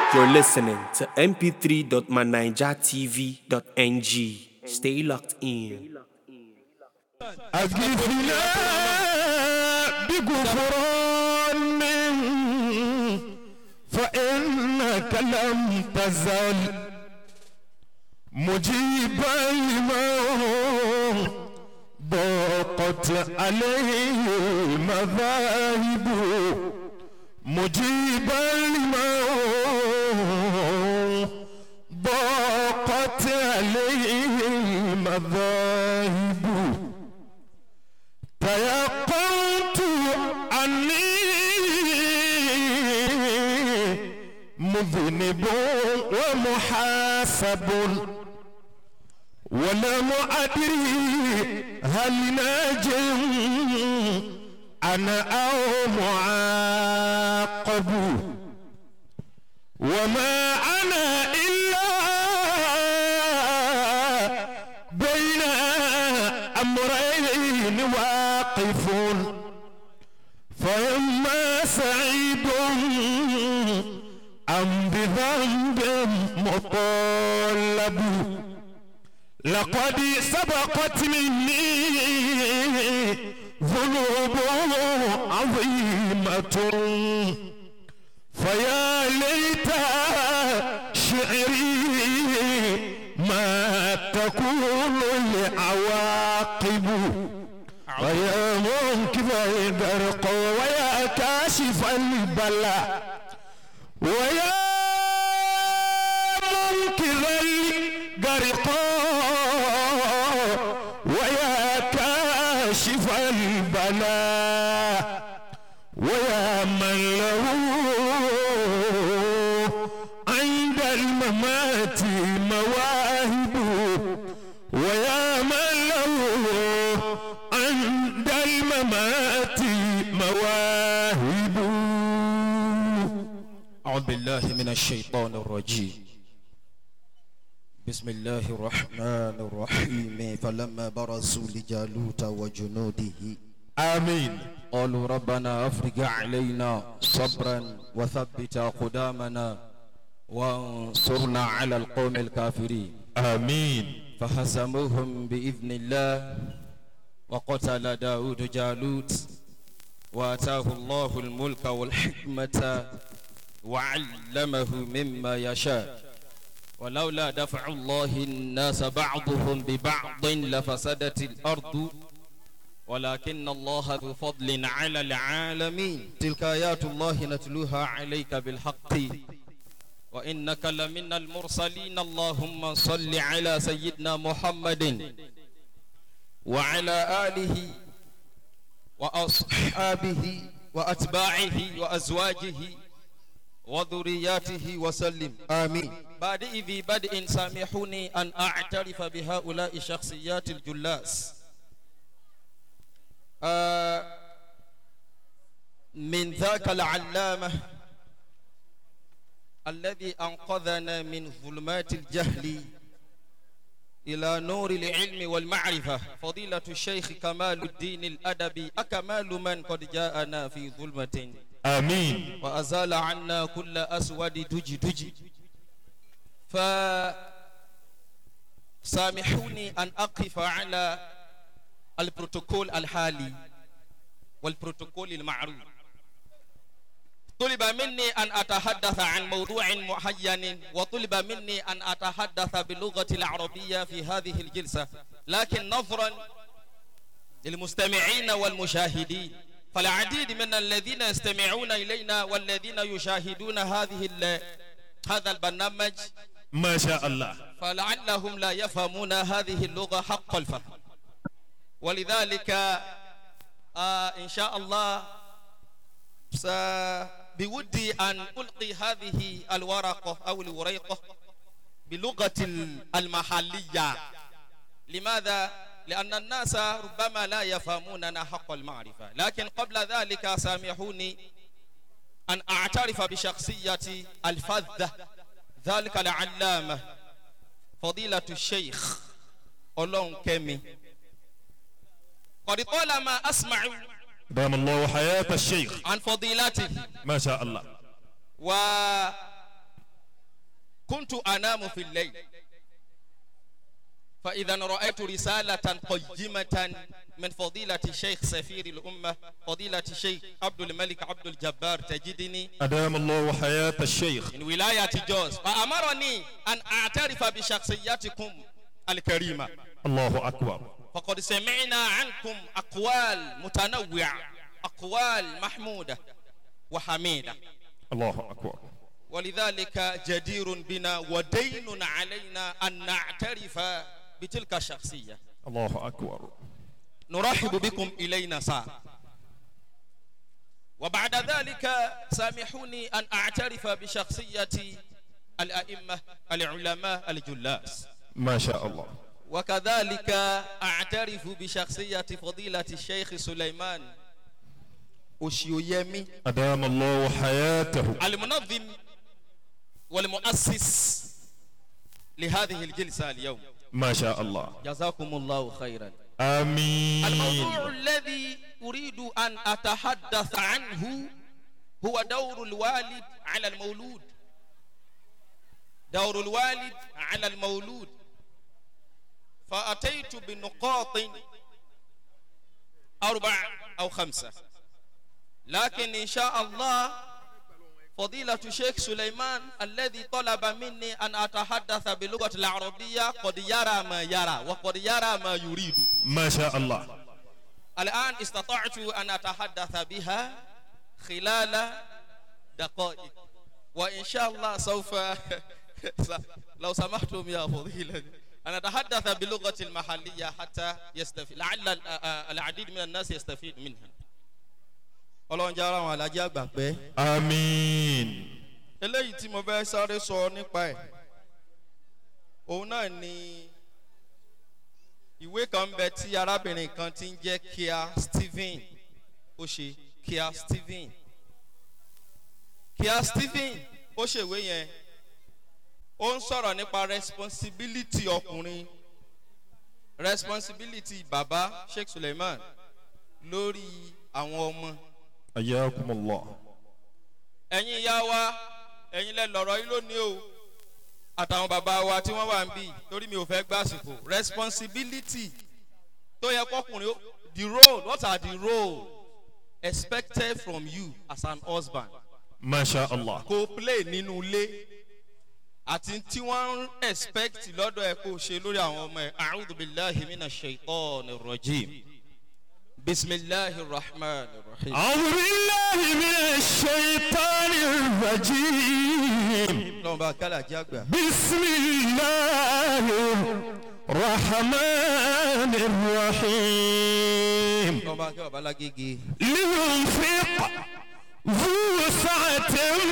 You're listening to mp3.manijatv.ng. Stay locked in. أغفنا بغفران فإنك لم تزل مجيبا لمن ضاقت عليه المذاهب مجيبا لمن ضاقت عليه المذاهب تيقنت أني مذنب ومحاسب ولم أدري هل ناجم أنا أو معاقب وما أنا إلا بين أمرين واقف فإما سعيد أم بذنب مطالب لقد سبقت مني ذنوب عظيمة فيا ليت شعري ما تكون العواقب ويا منكب البرق ويا كاشف البلاء ويا منكر الغرق ويا كاشف البلاء ويا من له عند الممات مواهب ويا من له عند الممات مواهب أعوذ بالله من الشيطان الرجيم بسم الله الرحمن الرحيم فلما برزوا لجالوت وجنوده آمين قالوا ربنا أفرج علينا صبرا وثبت أقدامنا وانصرنا على القوم الكافرين آمين فهزموهم بإذن الله وقتل داود جالوت وآتاه الله الملك والحكمة وعلمه مما يشاء ولولا دفع الله الناس بعضهم ببعض لفسدت الأرض ولكن الله ذو فضل على العالمين تلك آيات الله نتلوها عليك بالحق وإنك لمن المرسلين اللهم صل على سيدنا محمد وعلى آله وأصحابه وأتباعه وأزواجه وذرياته وسلم آمين بعد إذ بدء سامحوني أن أعترف بهؤلاء الشخصيات الجلاس آه من ذاك العلامة الذي أنقذنا من ظلمات الجهل إلى نور العلم والمعرفة فضيلة الشيخ كمال الدين الأدبي أكمال من قد جاءنا في ظلمة آمين وأزال عنا كل أسود دجي دجي فسامحوني أن أقف على البروتوكول الحالي والبروتوكول المعروف طلب مني أن أتحدث عن موضوع معين وطلب مني أن أتحدث باللغة العربية في هذه الجلسة لكن نظرا للمستمعين والمشاهدين فالعديد من الذين يستمعون إلينا والذين يشاهدون هذه هذا البرنامج ما شاء الله فلعلهم لا يفهمون هذه اللغة حق الفهم ولذلك آه إن شاء الله بودي أن ألقي هذه الورقة أو الوريقة بلغة المحلية لماذا؟ لأن الناس ربما لا يفهموننا حق المعرفة لكن قبل ذلك سامحوني أن أعترف بشخصية الفذة ذلك العلامة فضيلة الشيخ أولون كيمي قد طالما أسمع دام الله حياة الشيخ عن فضيلته ما شاء الله كنت أنام في الليل فإذا رأيت رسالة قيمة من فضيلة الشيخ سفير الأمة فضيلة الشيخ عبد الملك عبد الجبار تجدني أدام الله حياة الشيخ من ولاية جوز فأمرني أن أعترف بشخصيتكم الكريمة الله أكبر فقد سمعنا عنكم أقوال متنوعة أقوال محمودة وحميدة الله أكبر ولذلك جدير بنا ودين علينا أن نعترف بتلك الشخصية الله أكبر نرحب بكم إلينا ساعة وبعد ذلك سامحوني أن أعترف بشخصية الأئمة العلماء الجلاس ما شاء الله وكذلك أعترف بشخصية فضيلة الشيخ سليمان أشيويمي أدام الله حياته المنظم والمؤسس لهذه الجلسة اليوم ما شاء الله جزاكم الله خيرا آمين الموضوع الذي أريد أن أتحدث عنه هو دور الوالد على المولود دور الوالد على المولود فأتيت بنقاط أربع أو خمسة لكن إن شاء الله فضيلة الشيخ سليمان الذي طلب مني أن أتحدث باللغة العربية قد يرى ما يرى وقد يرى ما يريد ما شاء الله الآن استطعت أن أتحدث بها خلال دقائق وإن شاء الله سوف لو سمحتم يا فضيلة أن أتحدث باللغة المحلية حتى يستفيد لعل ال- آ- العديد من الناس يستفيد منها ọlọ́run jẹ́ ara àwọn alájẹ́ àgbà pé آمين eléyìí tí mo fẹ́ sáré sọ nípa ẹ̀ òun náà ni ìwé kan ń bẹ tí arábìnrin kan ti ń jẹ́ kia stephen ó ṣe kia stephen kia stephen ó ṣèwé yẹn ó ń sọ̀rọ̀ nípa responsibility ọkùnrin responsibility baba sheikh suleiman lórí àwọn ọmọ حياكم الله ẹ̀yin ìyá wa ẹ̀yin lẹ lọ̀rọ̀ yìí lónìí o àtàwọn bàbá wa tí wọ́n wà ń bì torí mi ò fẹ́ gbàsìkò responsibility tó yẹ kọkùnrin ó- the role what are the role expected from you as an husband ما شاء الله kó o play nínú ilé àti tí wọ́n ń expect lọ́dọ̀ ẹ̀ kó o ṣe lórí àwọn ọmọ ẹ̀ a'udhu billahi mina shaitan rajim bisimilahi rahman rahim. أعوذ بالله من الشيطان الرجيم lọ́wọ́n bá kálá jẹ́ àgbà. بسم الله الرحمن الرحيم lọ́wọ́n bá kí bàbá lágége. لينفق ذو سعة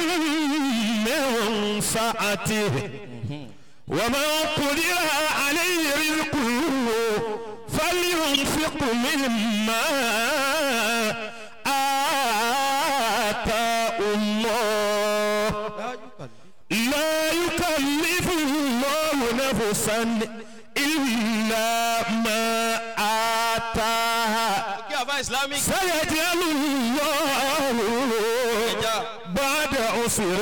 من سعته ومن قدر عليه رزقه فلينفق مما آتاه الله لا يكلف الله نفسا إلا ما آتاها kí àbá islamic. سيجعل الله بعد عسر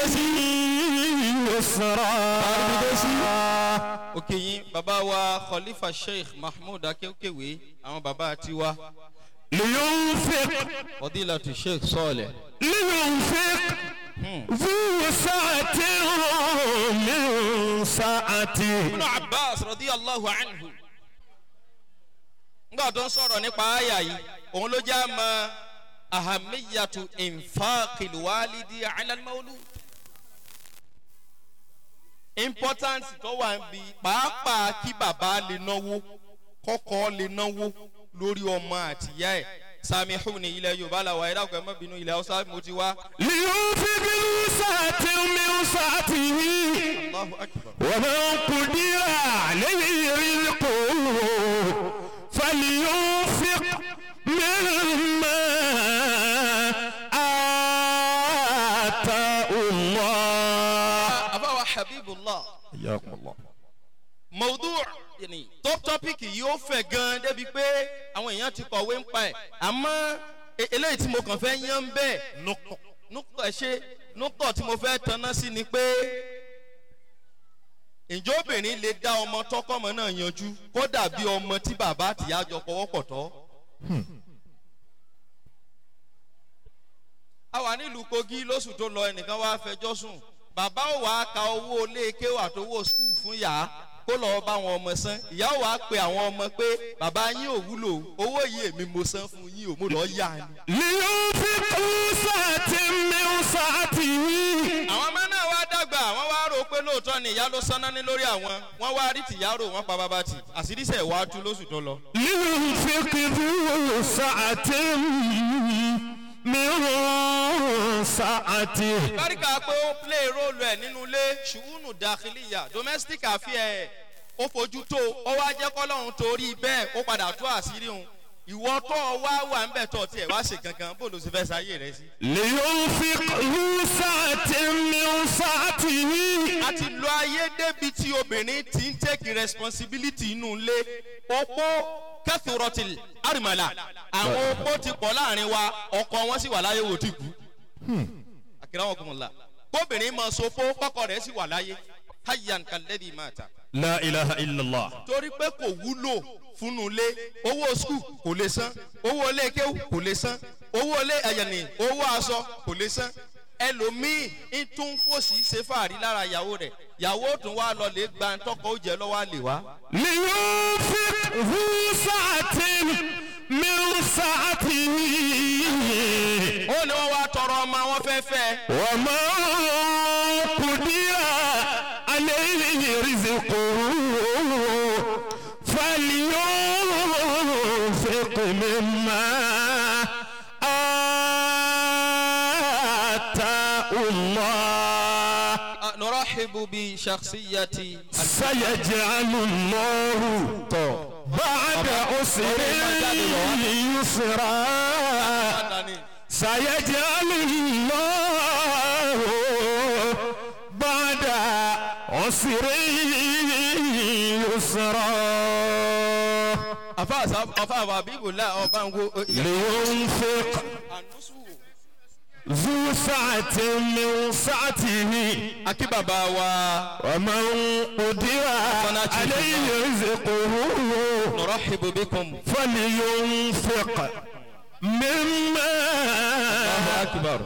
يسرا òkè yín bàbá wa khalifa sheikh mahmood akéwkéwé àwọn bàbá tiwa لينفق fọdílàtú sheikh sọọlẹ. لينفق ذو سعة من سعته ibùnà abbas rọdí allahu anhu. ngbà tó ń sọ̀rọ̀ nípa àyà yìí òun ló já mọ ahamiyatu infaqilwalidi alalmaulu. important tó wà ń bi pàápàá kí bàbá lè náwó kọ́kọ́ lè náwó lórí ọmọ àtìyá ẹ̀ samihu ní ilẹ̀ yorùbá làwọn ẹ̀dá ọ̀gbẹ́ mọ́bìnú ilẹ̀ haúsá mo ti wá. لينفق ذو سعة من سعته allahu akbar. ومن قدر عليه رزقه فلينفق مما آتاه الله àbáwá habibullah. حياكم الله mọ̀ọ́dún yìí top topic yìí ó fẹ̀ gan-an débi pé àwọn èèyàn ti kọ̀wé ń pa ẹ̀ àmọ́ e- eléyìí tí mo kàn fẹ́ yán ń bẹ́ẹ̀ nùkọ̀ ẹ̀ ṣe nùkọ̀ tí mo fẹ́ tanná sí ni pé ǹjẹ́ obìnrin lè dá ọmọ tọkọmọ náà yanjú kó dàbí ọmọ tí bàbá àtìyá jọ pọwọ́pọ̀ tọ́. a wà nílùú kogi lóṣù tó lọ ẹnìkan wá fẹjọ́ sùn bàbá ò wá ka owó ilé kéwà àtowó skul fún yàá kó lọ́ọ́ bá wọn ọmọ san ìyá ò wá pe àwọn ọmọ pé bàbá yín ò wúlò owó yìí èmi mo san fún yín ò mo lọ́ọ́ yá ni. لينفق ذو سعة من سعته àwọn ọmọ náà wá dàgbà wọn wá rò pé lóòótọ́ ni ìyá ló sanná ní lórí àwọn wọn wá rí tìyá rò wọn pa bàbá tì àṣírísẹ̀ wá tú lóṣù tó lọ. لينفق ذو سعة من سعته báríkà pé ó play role ẹ̀ nínú ilé ṣùgbọ́n dàkìlìyà domestic affair ẹ̀ ó fojú tó ó wá jẹ́ kọ́lọ́run torí bẹ́ẹ̀ ó padà tú àṣírí òun ìwọ tó o wá wà ń bẹ̀ tó tiẹ̀ wá ṣe kankan bó ló ṣe fẹ́ sáyé rẹ sí. لينفق ذو سعة من سعته a ti lo ayé débi tí obìnrin ti ń take responsibility inú ilé opó kẹsùrọ̀tì àrìmọ̀là àwọn opó ti pọ̀ láàrin wa ọkọ wọn sì wà láyé wò tí kú. àkìrá wọn kò mọ̀ la kóbìnrin máa sopó kọ́kọ́ rẹ̀ sì wà láyé hayyan kalẹ́dì máa ta. لا إله إلا الله torí pé kò wúlò fúnnu ilé owó skul kò lè san owó ilé kéwù kò lè san owó ilé ẹ̀yẹ̀nì owó aṣọ kò lè san ẹlòmíì ń tún fòsì ṣe fàárí lára ìyàwó rẹ̀ ìyàwó tún wá lọ lè gba tọkọ ó jẹ lọ́wọ́ àlè wá. لينفق ذو سعة من سعته ó ní wọ́n wá tọrọ ọmọ wọn fẹ́ fẹ́ وما قدر عليه رزقه فلينفق مما آتاه الله nurahibu bi shakhsiyati سيجعل الله بعد عسر يسرا سيجعل الله بعد عسر يسرا afa afa afa abibula ọba ń wo لينفق anusu ذو سعة من سعته akí bàbá wa ومن قدر عليه رزقه nurahibu bikum. فلينفق مما akbar.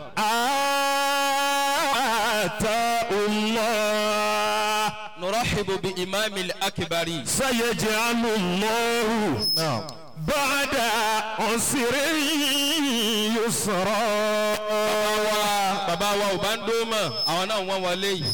آتاه الله nurahibu bi imami akibari. سيجعل الله بعد عسر يسرا bàbá wa ò bá ń dó mọ̀ àwọn náà wọ́n wọlé yìí.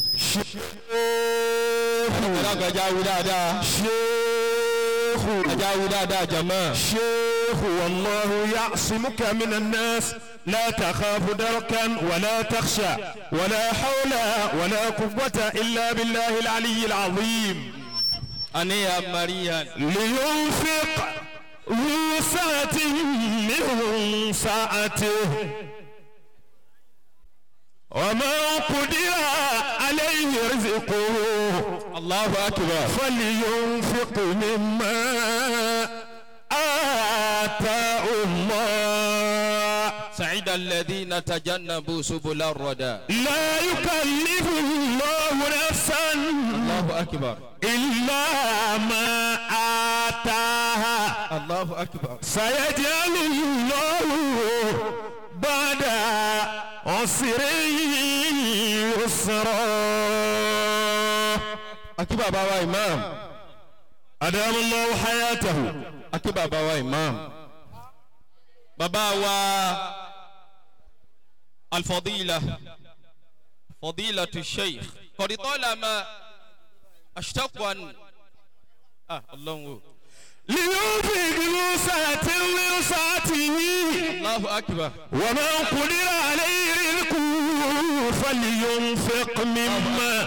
ẹlẹ́gbẹ̀já wí dáadáa. شيخ ẹja wí dáadáa jẹ̀mọ́. شيخ والله يعصمك من الناس لا تخاف دركا ولا تخشى ولا حول ولا قوة إلا بالله العلي العظيم àníyàn marian. لينفق ذو سعة من ساعته ومن قدر عليه رزقه allahu akbar. فلينفق مما آتاه الله سعيد الذين تجنبوا سبل الردى. لا يكلف الله نفسا الله أكبر. إلا ما آتاها الله أكبر. سيجعل الله بعد عسر يسرا akí bàbá wa imam. أدام الله حياته akí bàbá wa imam. bàbá wa alfadila fadila tu sheikh kọ̀dítọ́lá ma ashtakwan ah ọlọ́run o. لينفق ذو سعة من سعته allahu akbar. ومن قدر عليه رزقه فلينفق مما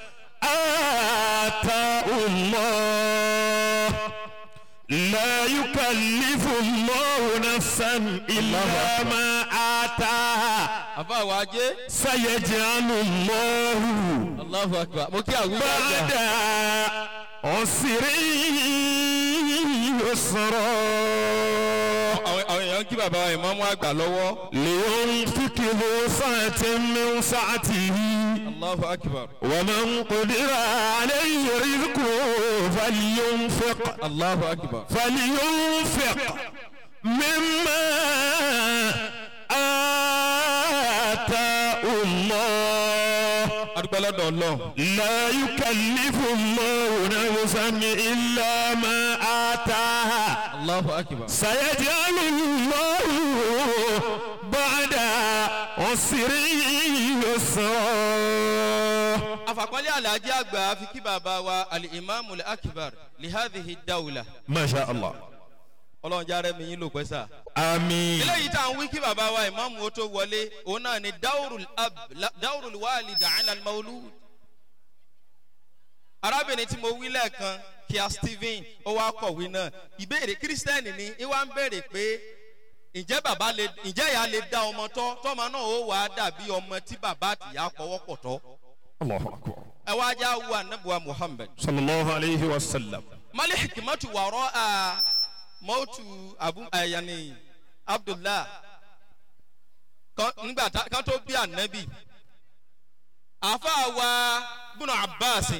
آتاه الله لا يكلف الله نفسا إلا ما آتاها àfa wa jẹ́. سيجعل الله allahu akbar. mo kí àwọn ìgbà بعد عسر يسرا àwọn àwọn èèyàn kí bàbá wa ìmọ̀mú àgbà lọ́wọ́. لينفق ذو سعة من سعته allahu akbar. ومن قدر عليه رزقه فلينفق allahu akbar. فلينفق مما آتاه الله adúgbò lọ́dọ̀ ọlọ́run. لا يكلف الله نفسا إلا ما آتاها allahu akbar. سيجعل الله بعد عسر يسرا afakọ́lé alhaji àgbà fi kí bàbá wa alimami akibar lihadihi dawula. ما شاء الله ọlọ́run járe mi yín lò pẹ́ sà. آمين eléyìí tá à ń wí kí bàbá wa ìmọ̀mù ó tó wọlé òun náà ni dawurul ab la- dawurul wali da'ala maulu. arábìnrin tí mo wí lẹ́ẹ̀kan kíá stephen ó wá kọ̀wé náà ìbéèrè kírísítẹ́nì ni ìwà ń béèrè pé ǹjẹ́ bàbá lè ǹjẹ́ ìyá lè dá ọmọ tọ́ tọ́mọ náà ó wàá dàbí ọmọ tí bàbá àtìyá pọ̀wọ́pọ̀ tọ́ الله أكبر ẹ wá já wu anabuwa muhammed صلى الله عليه وسلم mali hikimatu wàrọ a mọ́tù abu ayani abdullah kan nígbà tá kan tó bí anabi àfa wa bùnà abbas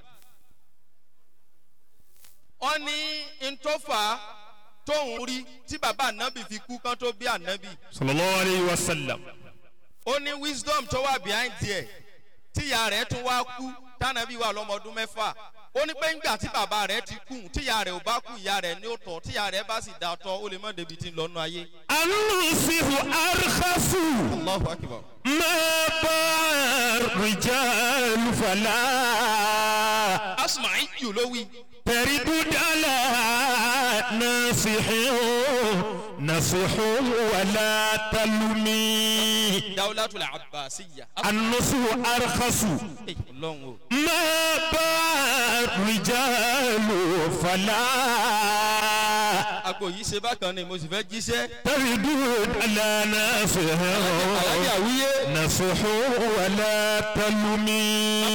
wọn ní ntọ́fà tóun rí tí bàbá anabi fi kú kan tó bí anabi صلى الله عليه وسلم ó ní wisdom tó wà behind there tíya rẹ̀ tún wá kú tànàbí wà lọ́mọdún mẹ́fà ó ní pé ńgbà tí bàbá rẹ̀ ti kú tíya rẹ̀ ò bá kú ìyá rẹ̀ ní ó tọ̀ tíya rẹ̀ bá sì dà tọ́ ó lè mọ̀ débi tí ń lọ́nu ayé. النصح أرخص allahu akibar. ما باع الرجال فلا asùnmáì jù ló wí. تردد على ناصح نصح ولا تلمي dawulatul abbasiya. النصح أرخص Ey, ọlọ́run o. ما باع الرجال فلا agbo yìí ṣe bákan ni mo sì fẹ́ jíṣẹ́. تردد على ناصح alájà àwúyé. نصح ولا تلمي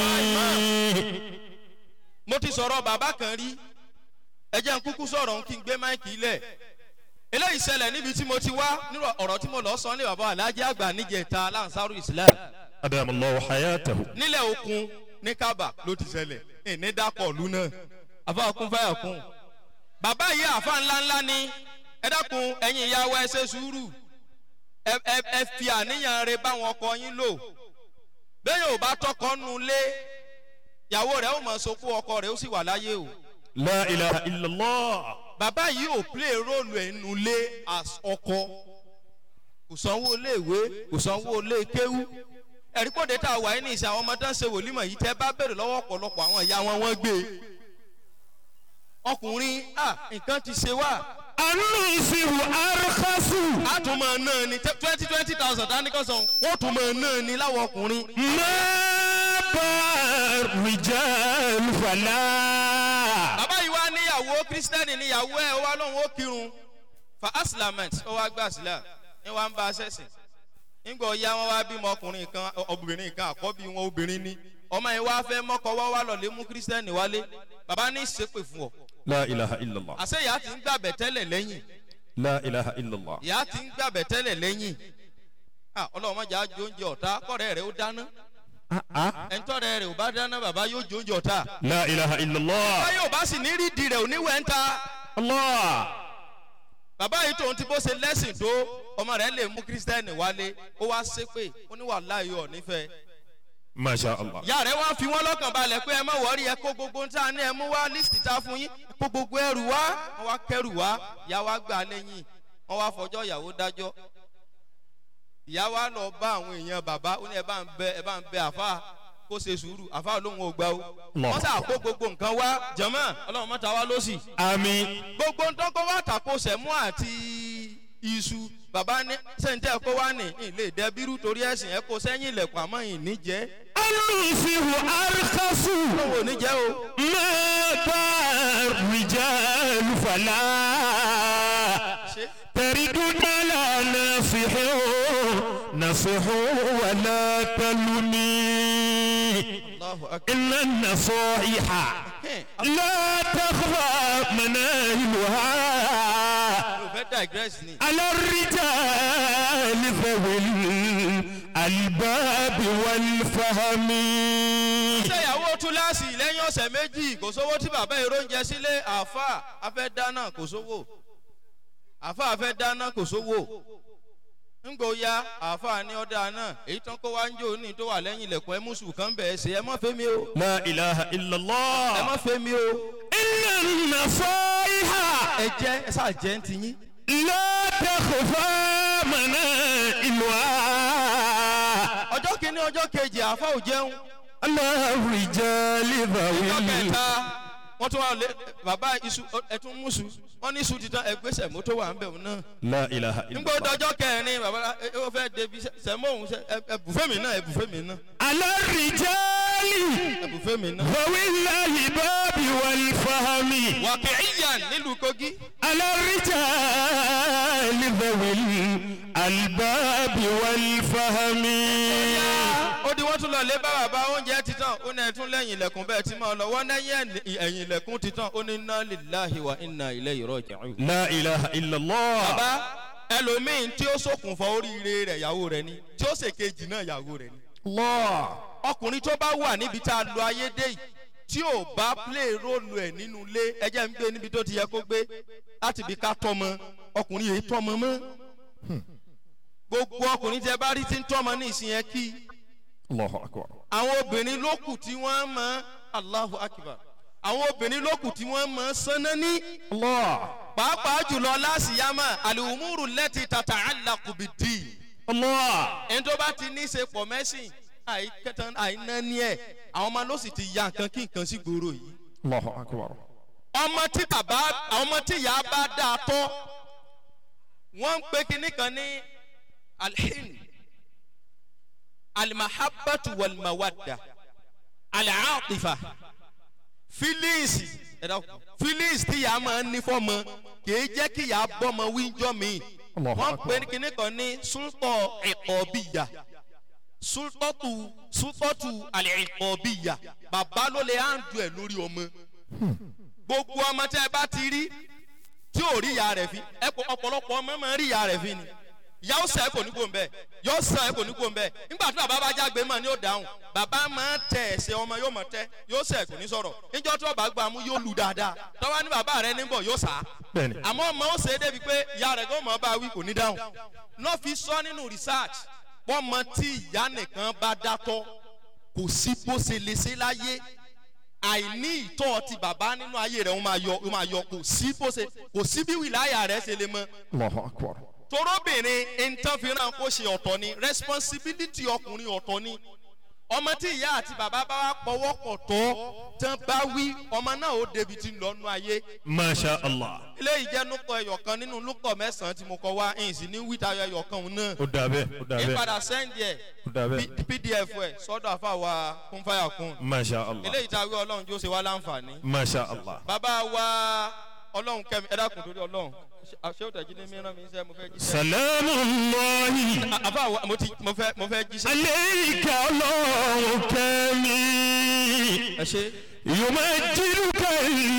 mo ti sọ̀rọ̀ bàbá kan rí ẹjẹ́ ń kúkú sọ̀rọ̀ ń kí n gbé máìkì lẹ̀ eléyìí ṣẹlẹ̀ níbi tí mo ti wá nírò ọ̀rọ̀ tí mo lọ sọ ní bàbá alájẹ́ àgbà níjẹta lansaru islam أدام الله حياته nílẹ̀ òkun ní kábà ló ti ṣẹlẹ̀ ìní dápọ̀ ìlú náà àfa kún fáyà kún bàbá yìí àfa ńláńlá ni ẹ dákun ẹ̀yin ìyàwó ẹ ṣe sùúrù ẹ ẹ ẹ fi àníyàn rẹ báwọn ọkọ yín lò bẹ́ẹ̀ yóò bá tọkọ nu lé ìyàwó rẹ̀ ó mọ̀ sopó ọkọ rẹ̀ ó sì wà láyé o لا إله إلا الله bàbá yìí ò play role ẹnu lé as ọkọ kò sanwó iléèwé kò sanwó ilé kéwú ẹ̀rí pòde tá a wà ní ìsìn àwọn ọmọ tó ń ṣe wòlímọ̀ yìí tẹ́ bá bèrè lọ́wọ́ ọ̀pọ̀lọpọ̀ àwọn ìyá wọn wọ́n gbé e ọkùnrin à nǹkan ti ṣe wá النصح أرخص a tún máa ná ni twenty twenty thousand dání kan sàn wọ́n tún máa ná ni láwọn ọkùnrin ما باع الرجال فلا bàbá yìí wá níyàwó kírísítẹ́nì níyàwó ẹ̀ ó wá lóun ó kírun fa asilament ó wá gbà sílẹ̀ ní wàá ń bá a ṣẹ̀sìn nígbà ọ̀ya wọn wá bímọ ọkùnrin kan obìnrin kan àkọ́bí wọn obìnrin ni ọmọ yìí wá fẹ́ mọ́kọ wá wá lọ́lé mú kírísítẹ́nì wálé bàbá ní ìṣépè fún ọ لا إله إلا الله àṣẹ ìyá ti ń gbàbẹ̀ tẹ́lẹ̀ lẹ́yìn لا إله إلا الله ìyá ti ń gbàbẹ̀ tẹ́lẹ̀ lẹ́yìn Ah, ọlọ́run mọ̀jà á jó oúnjẹ ọ̀tá kọ́rẹ́ rẹ̀ ó dáná ẹ̀ńtọ́rẹ́ rẹ̀ ò bá dáná bàbá yóò jó oúnjẹ ọ̀tá لا إله إلا الله báyọ̀ ò bá sì ní rídìí rẹ̀ ò ní wẹ̀ ń ta الله bàbá yìí tóun ti bó ṣe lẹ́sìn tó ọmọ rẹ̀ lè mú kírísítẹ́nì wálé ó wá ṣépè ó ní wàhálà yìí ọ̀ nífẹ̀ẹ́ ما شاء الله ìyá rẹ̀ wá fi wọ́n lọ́kàn balẹ̀ pé ẹ má wọ́ọ́rí ẹ kó gbogbo ń tà ní ẹ mú wá lísìtì tá a fún yín ẹ kó gbogbo ẹrù wá wọ́n wá kẹrù wá ìyá wa gbà lẹ́yìn wọ́n wá fọjọ́ ìyàwó dájọ́ ìyá wa lọ bá àwọn èèyàn bàbá ó ní ẹ bá ń bẹ ẹ bá ń bẹ àfa kó ṣe sùúrù àfa lóhùn ò gbà ó Allah. wọ́n sà kó gbogbo nǹkan wá jẹ̀mọ́ ọlọ́run mọ́ta wá lọ́sì آمين gbogbo ntọ́kọ wa tako sẹ̀mú àti iṣu bàbá ní sẹ́ńtẹ́ kó wá ní ilé ìdẹ́bírú torí ẹ̀sìn ẹ̀ kó sẹ́yìn ilẹ̀kùn àmọ́ ìní jẹ́ النصح أرخص lóun ò ní jẹ́ o. ما باع الرجال فلا ṣe تردد على ناصح نصح ولا تلمي Allahu akbar. إن النصائح لا تخفى مناهلها yóò fẹ́ dà digress ni. على الرجال ذوي الألباب والفهم ṣé ìyàwó túláàsì lẹ́yìn ọ̀sẹ̀ méjì kò sówó tí bàbá èrò ń jẹ sílé àáfà afẹ́ dáná kò sówó àáfà afẹ́ dáná kò sówó ńgbò ya àáfà ní ọ̀dà náà èyí tán kó wá ń jò ní tó wà lẹ́yìn ilẹ̀kùn ẹ mùsùlùmí kan bẹ̀ ẹ́ sè é mọ́ fẹ́ mi o لا إله إلا ẹ الله mọ́ fẹ́ mi o إن النصائح ẹ jẹ́ ẹ sáà jẹ́ ń tiyín. لا تخفى منائلها ọjọ́ kìíní ọjọ́ kejì àáfà ò jẹun على الرجال ذوي ọjọ́ kẹta wọ́n tún wà lé bàbá iṣu ẹtún mùsù wọ́n ní iṣu titan ẹgbẹ́sẹ̀ mọ́tò wà ń bẹ̀ wọn náà. لا إله إلا nígbà الله ọjọ́ kẹrin bàbá ẹ ó fẹ́ débi sẹ́mọ̀hún ẹbùfẹ́ mi náà ẹbùfẹ́ mi náà على الرجال ẹbùfẹ́ mi náà. ذوي الألباب والفهم wàkìíyàn nílùú kogi على الرجال ذوي الألباب والفهم ó di wọ́n tún lọ lé bá bàbá oúnjẹ titan ó ní ẹtún lẹ́yìn ilẹ̀kùn bẹ́ẹ̀ tí máa lọ wọ́n lẹ́yìn ẹ̀yìn ilẹ̀kùn titan ó ní iná líláhi wa iná ilé ìrọ̀ ìjẹun. لا إله إلا الله bàbá ẹlòmíín tí ó ṣokùnfà oríire rẹ̀ ìyàwó rẹ̀ ni tí ó ṣèkejì náà ìyàwó rẹ̀ ni. الله ọkùnrin tó bá wà níbi tá a lo ayé dé yìí tí ò bá play róòlù ẹ̀ nínú ilé ẹjẹ́ ń gbé níbi tó ti yẹ kó gbé láti bí ká tọ́mọ ọkùnrin yìí tọ́mọ mọ́ gbogbo ọkùnrin tẹ bá rí tí ń tọ́mọ ní ìsìn yẹn kí الله أكبر àwọn obìnrin ló kù tí wọ́n mọ allahu akbar àwọn obìnrin ló kù tí wọ́n mọ sánná ní الله pàápàá jùlọ láṣìyámà àlùmúrù lẹ́tì tàtà àlàkùbìdì الله ẹni tó bá ti ní í ṣe pọ̀ mẹ́sìn àìkẹtàn àìnáni ẹ̀ àwọn ọmọ ló sì ti ya nǹkan kí nǹkan sí gbòòrò yìí الله أكبر ọmọ tí bàbá àwọn ọmọ tí ìyá bá dáa tọ́ wọ́n ń pe kinní kan ní alhin alimahabatu walmawadda alaatifa feelings feelings tí ìyá máa ń ní fọ́mọ kìí jẹ́ kí ìyá bọ́mọ wíjọ́ mi Allahu wọ́n Akbar. pe kinní kan ní sultọ ẹ̀kọ́bíyà sultọ́tù sultọ́tù alẹ́kọ̀ọ́bíyà bàbá ló lè hàndù ẹ̀ lórí ọmọ gbogbo ọmọ tẹ́ ẹ bá ti rí tí ò rí ìyá rẹ̀ fi ẹ kò ọ̀pọ̀lọpọ̀ ọmọ máa ń rí ìyá rẹ̀ fi ni ìyá ó sẹ́ kò ní kó ń bẹ̀ yóò sàn ẹ kò ní kó ń bẹ̀ nígbà tí bàbá bá jágbe mọ̀ ni ó dáhùn bàbá máa ń tẹ ẹsẹ̀ ọmọ yóò mọ̀ tẹ́ yóò sẹ́ kò ní sọ̀rọ̀ níjọ́ tí ọba gbà mú yóò lù dáadáa tọ́wá ní bàbá rẹ níbọ̀ yóò sá bẹ́ẹ̀ni àmọ́ ọmọ ó ṣe é débi pé ìyá rẹ̀ gbọ́n mọ̀ bá wí kò ní dáhùn náà fi sọ nínú research wọ́n mọ tí ìyá nìkan bá dátọ́ kò sí bó ṣe lè ṣe láyé àìní ìtọ́ ti bàbá nínú ayé rẹ̀ ó máa yọ ó máa yọ kò sí bó ṣe kò sí bí wìláyà rẹ̀ ṣe lè mọ allahu akbar torobìnrin nǹkan fìràn kó ṣe ọ̀tọ̀ ni responsibility ọkùnrin ọ̀tọ̀ ni ọmọ tí ìyá àti bàbá bá wá pọwọ́ pọ̀ tọ́ tán bá wí ọmọ náà ó débi tí ń lọ nú ayé masha allah eléyìí jẹ́ núkọ̀ ẹ̀yọ̀kan nínú núkọ̀ mẹ́sàn-án tí mo kọ wá ẹ̀yìn sí ní wíta ẹ̀yọ̀kan òun náà ó dà bẹ́ẹ̀ ó dà bẹ́ẹ̀ ìpadà sẹ́ndì ẹ̀ ó dà bẹ́ẹ̀ P- pdf ẹ̀ sọ́dọ̀ àfàwà kúnfàyà kún masha allah eléyìí tá a wí ọlọ́run jó ṣe wá láǹfààní masha allah bàbá wa ọlọ́run kẹ́mi ẹ dákun torí ọlọ́run ṣé ó tẹ̀jú ní mìíràn mi sẹ́ mo fẹ́ jíṣẹ́ salamu allahi àfàwà mo ti mo fẹ́ mo fẹ́ jíṣẹ́ aleika ọlọ́run kẹ́mi ẹ ṣe yumajiduka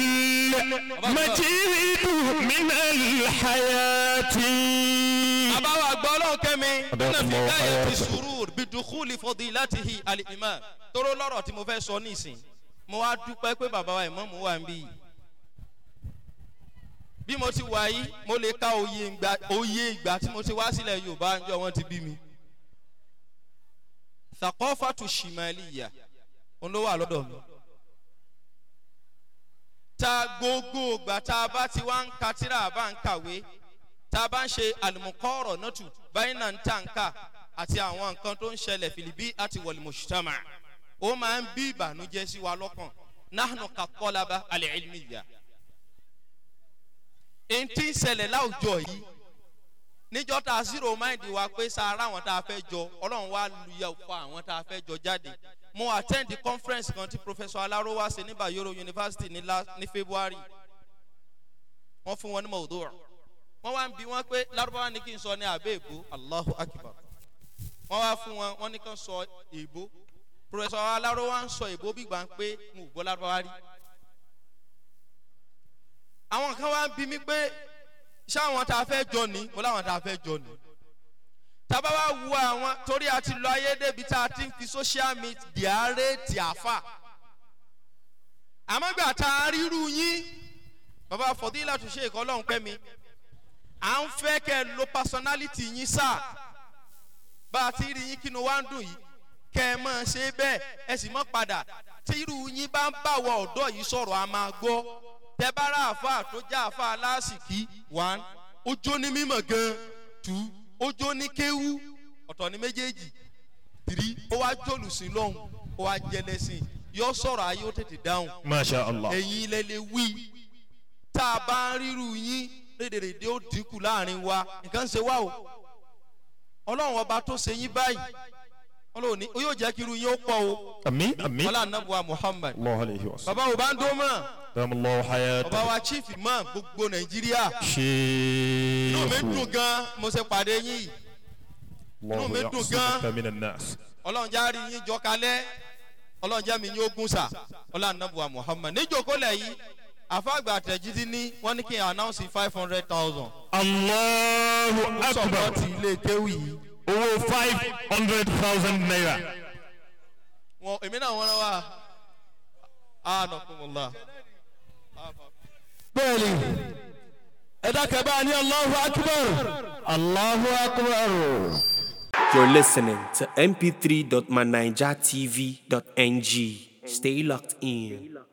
majidu minal hayati. bàbá wa gbọ́ ọlọ́run kẹ́mi nínú Adakumullahu fi gáyà ti hayatahu. sùúrù bí dùkúlì fọdí láti hi àlìmọ́ tóró lọ́rọ̀ tí mo fẹ́ sọ nísìn mo wá dúpẹ́ pé bàbá wa ìmọ̀ mo wà ń bí yìí bí mo ti wà yìí mo lè ka oyè ìgbà oyè ìgbà tí mo ti wá sílẹ̀ yorùbá ńjọ wọn ti bí mi sàkọ́fàtù ṣìmàlìyà òun ló wà lọ́dọ̀ mi ta gbogbo ìgbà tá a bá ti wá ń ka tíra bá ń kàwé tá a bá ń ṣe àlùmùkọ́rọ̀ nọ́tù báyìí náà ń tà ń kà àti àwọn nǹkan tó ń ṣẹlẹ̀ fìlìbí àti wọ̀lìmọ̀ṣítàmà ó máa ń bí ìbànújẹ́ sí wa lọ́kàn náà kà kọ́lába alẹ́ ìlmìyà èyí tí ń ṣẹlẹ̀ láwùjọ yìí níjọ́ tá a zero mind wa pé sáárá àwọn tá a fẹ́ jọ ọlọ́run wá lùyà fún àwọn tá a fẹ́ jọ jáde mo attend the conference kan tí professor alaro wá ṣe ní bayero university ní la ní february wọ́n fún wọn ní mọ̀ọ́dọ́ wọ́n wá ń bi wọ́n pé lárúbáwá ní kí n sọ ní abẹ́ èbó allahu akbar wọ́n wá fún wọn wọ́n ní kí n sọ èbó professor alaro wá ń sọ èbó bí gbà ń pé mo gbọ́ lárúbáwá rí àwọn kan wá ń bi mí pé ṣé àwọn tá a fẹ́ jọ ní mo láwọn tá a fẹ́ jọ ní tábà wá wu àwọn torí a ti lọ ayé débi tá a ti ń fi social media réètì àfà àmọ́ gbà tá a ríru yín bàbá fọdílà tó ṣe ìkọ́ lọ́hùn pẹ́ mi à ń fẹ́ kẹ́ ẹ lo personality yín sáà bá a ti rí yín kínú wá ń dùn yìí kẹ́ ẹ mọ̀ ṣe bẹ́ẹ̀ ẹ sì mọ̀ padà tí irú yín bá ń báwọ̀ ọ̀dọ́ yìí sọ̀rọ̀ a máa gbọ́ tẹ bá rà àfa tó já àfa aláàsìkí one ojó ní mímọ̀ gan two ojó ní kéwú ọ̀tọ̀ ní méjèèjì three ó wá jòlùsìn lọ́hùn ó wá jẹlẹ́sìn yọ sọ̀rọ̀ ayé ó tètè dáhùn masha allah ẹ̀yin ilẹ̀ lè wí tá a bá ń ríru yín rédèrèdè ó dínkù láàrin wa nǹkan ṣe wá o ọlọ́run ọba tó ṣe yín báyìí ọlọ́run ní ó yóò jẹ́ kí irú yín ó pọ̀ o ami ami ọlá nàbùwà muhammad allah alayhi wa sallam bàbá wo bá ń dó mọ́ dam allah bàbá hayata wa chief imam gbogbo nàìjíríà inú mi sheikh dùn gan mo ṣe pàdé yín yìí allah mi dùn yasimuka gan. min annas ọlọ́run já rí yín jọ kalẹ́ ọlọ́run já mi yín ogún sà ọlá nàbùwà muhammad níjókòólẹ̀ yìí àfàgbà àtẹ̀jídí ní wọ́n ní kí n announce five hundred thousand allahu sọ̀rọ̀ akbar ti ilé kéwì yìí. owó five hundred thousand naira wọn èmi náà wọn wá ànàkùnmọ̀lá. bẹ́ẹ̀ni ẹ̀dá kẹbà ní allahu akbar allahu akbar. You're listening to mp3.manijatv.ng. Stay locked in.